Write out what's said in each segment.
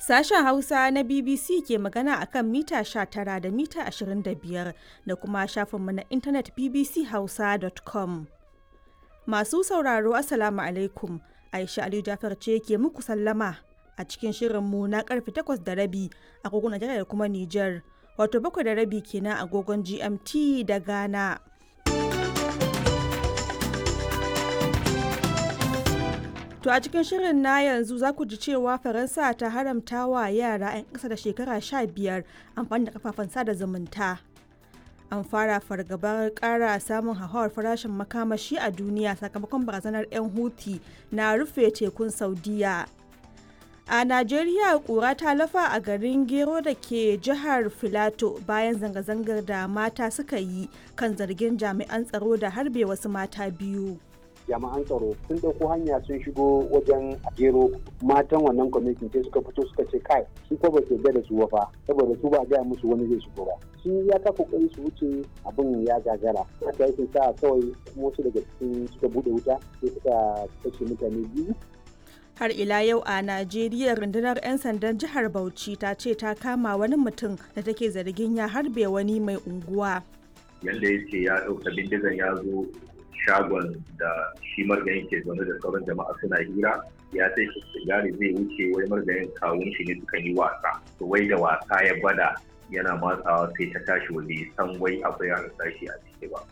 Sashen Hausa na BBC ke magana a kan mita 19 da mita 25 da kuma shafinmu na intanet bbchausa.com. Masu sauraro Assalamu alaikum. Aisha Aliyu Jafar ce ke muku sallama a cikin shirinmu na karfe 8 da rabi agogon Najeriya da kuma Nijar. Wato bakwai da rabi kenan agogon GMT da Ghana. To a cikin shirin na yanzu za ku ji cewa Faransa ta haramta wa yara 'yan ƙasa da shekara 15 amfani da kafafen sada zumunta. An fara fargabar ƙara samun hauhawar farashin makamashi a duniya sakamakon barazanar 'yan Houthi na rufe tekun Saudiya. A Najeriya ƙura ta lafa a garin Gero da ke jihar Filato bayan zanga-zangar da mata suka yi kan zargin jami'an tsaro da harbe wasu mata biyu. jami'an tsaro sun ɗauko hanya sun shigo wajen gero matan wannan kwamitin sai suka fito suka ce kai su ko ba su da su wafa saboda su ba gaya musu wani zai shigo ba sun ya ka kokari su wuce abin ya gagara haka yake sa kawai wasu daga cikin suka bude wuta sai suka kashe mutane biyu har ila yau a najeriya rundunar 'yan sandan jihar bauchi ta ce ta kama wani mutum da take zargin ya harbe wani mai unguwa yadda ya ce ya ɗauka bindigan ya zo shagon da shi margayin ke zaune da sauran jama'a suna hira ya sai shi sigari zai wuce wai margayin kawun shi ne suka yi wasa to wai da wasa ya bada yana matsawa sai ta tashi waje san wai akwai yaran sashi a ciki ba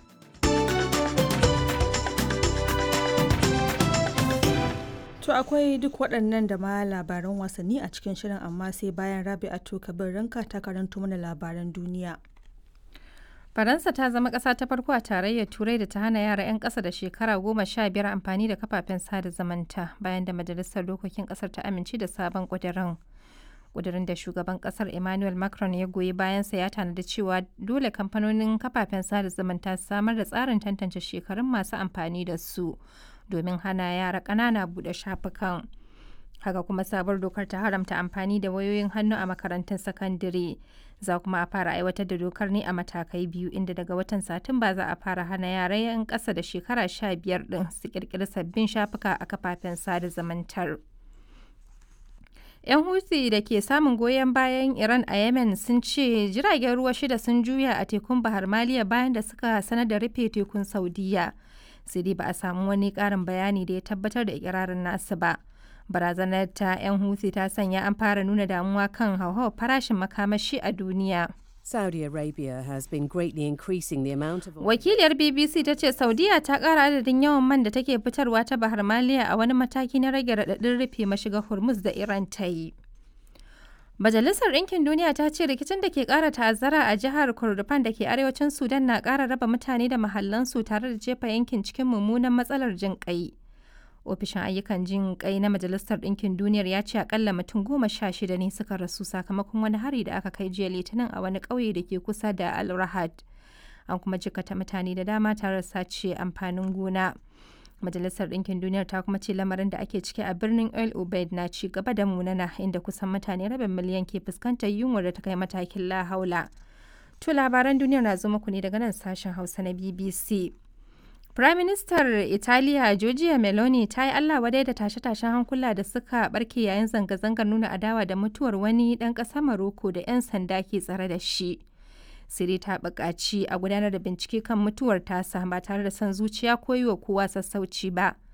To akwai duk waɗannan da ma labaran wasanni a cikin shirin amma sai bayan Rabi'atu Kabir Ranka ta karanto mana labaran duniya. Faransa ta zama ƙasa ta farko a tarayyar Turai da ta hana yara 'yan ƙasa da shekara goma sha biyar amfani da kafafen sada zamanta bayan da Majalisar Dokokin ƙasar ta amince da sabon ƙudurin. Ƙudurin da shugaban ƙasar Emmanuel Macron ya goyi bayansa ya tanadi cewa dole kamfanonin kafafen sada zamanta su samar da tsarin tantance shekarun masu amfani da su domin hana yara ƙanana buɗe shafukan. haka kuma sabuwar dokar ta haramta amfani da wayoyin hannu a makarantun sakandare za kuma a fara aiwatar da dokar ne a matakai biyu inda daga watan satumba za a fara hana yara 'yan ƙasa da shekara sha biyar ɗin su ƙirƙiri sabbin shafuka a kafafen sada zamantar. 'yan huthi da ke samun goyon bayan iran a yemen sun ce jiragen ruwa shida sun juya a tekun bahar maliya bayan da suka sanar da rufe tekun saudiya sai dai ba a samu wani ƙarin bayani da ya tabbatar da ikirarin nasu ba. barazanar ta 'yan huthi ta sanya an fara nuna damuwa kan hauhawar farashin makamashi a duniya. Saudi Arabia has been greatly increasing the amount of Wakiliyar BBC ta ce Saudiya ta ƙara adadin yawan man da take fitarwa ta Bahar Maliya a wani mataki na rage raɗaɗin rufe mashigar Hormuz da Iran ta yi. Majalisar Ɗinkin Duniya ta ce rikicin da ke ƙara ta'azzara a jihar Kordofan da ke arewacin Sudan na ƙara raba mutane da mahallansu tare da jefa yankin cikin mummunan matsalar jin ƙai. ofishin ayyukan jin kai na majalisar ɗinkin duniyar ya ce akalla mutum goma sha shida ne suka rasu sakamakon wani hari da aka kai jiya litinin a wani ƙauye da ke kusa da al rahad an kuma jikata mutane da dama tare da sace amfanin gona majalisar ɗinkin duniyar ta kuma ce lamarin da ake ciki a birnin el ubaid na ci gaba da munana inda kusan mutane rabin miliyan ke fuskantar yunwar da ta kai matakin lahaula to labaran duniyar na zo muku ne daga nan sashen hausa na bbc Firaministar Italiya Giorgia Meloni ta yi Allah wadai da tashe-tashen hankula da suka barke yayin zanga-zangar nuna adawa da mutuwar wani ɗan ƙasar Maroko da 'yan sanda ke tsare da shi. Siri ta buƙaci a gudanar da bincike kan mutuwar tasa ba tare da son zuciya ko yi wa kowa sassauci ba.